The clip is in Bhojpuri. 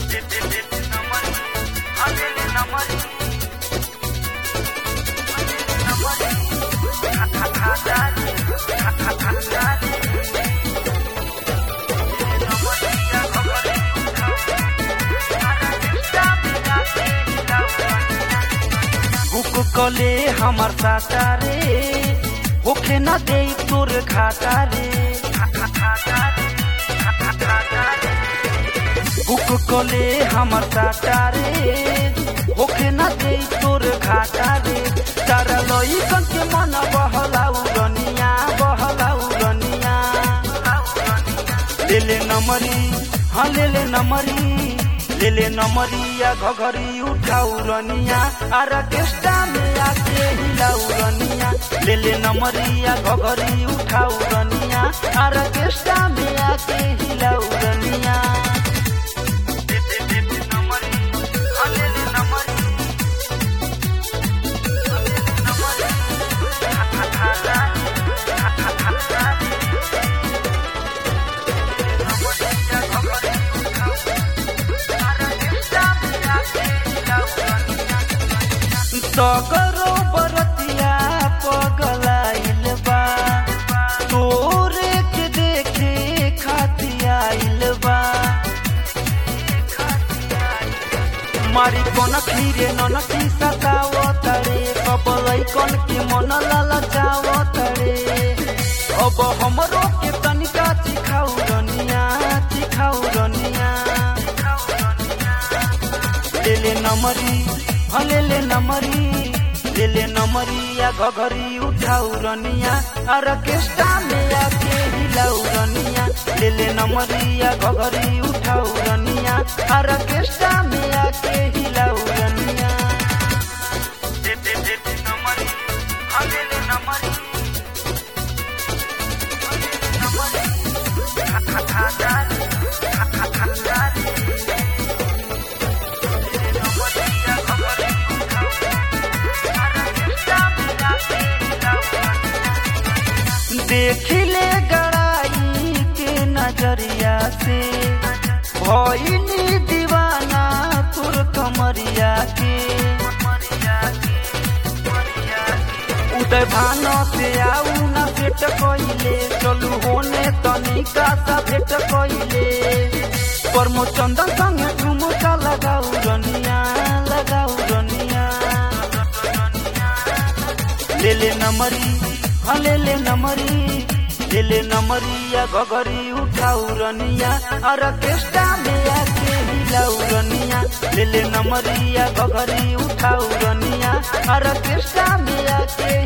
बुक कले हमर साटा रे होखे न दे तोर घाटा रे बुक कले हमर साटा रे होखे न दे तोर घाटा रे तारा लई कन के मन बहलाउ रनिया बहलाउ रनिया लेले नमरी हाँ लेले नमरी लेले नमरिया घघरी उठाउ रनिया आरा केस्टा में आके हिलाउ रनिया लेले नमरिया घघरी उठाउ रनिया आरा केस्टा में आके हिलाउ रनिया सगरो बरतिया पगलाइल बा तोरे के देखे खातियाइल बा मारी कोन खीरे नन की सताव तड़े कबलई कोन के मन ललचाव तड़े अब हमरो के तनिका चिखाउ रनिया चिखाउ रनिया लेले नमरी हलेले नमरी लेले नमरिया घघरी उठाउ रनिया अर केस्टा में आके हिलाउ रनिया लेले नमरिया घघरी उठाउ रनिया अर केस्टा में आके हिलाउ रनिया देखिले गड़ाई के नजरिया से भइनी दीवाना तुर कमरिया के उदय भान से आऊ न भेट कइले चलू होने तनिका सा भेट कइले परमो चंदन संगे झुमका लगाऊ रनिया लगाऊ रनिया लेले नमरी हलेले नमरी लेले नमरिया घघरी उठाउ रनिया अर केस्टा में आके हिलाउ रनिया लेले नमरिया घघरी उठाउ रनिया अर केस्टा में आके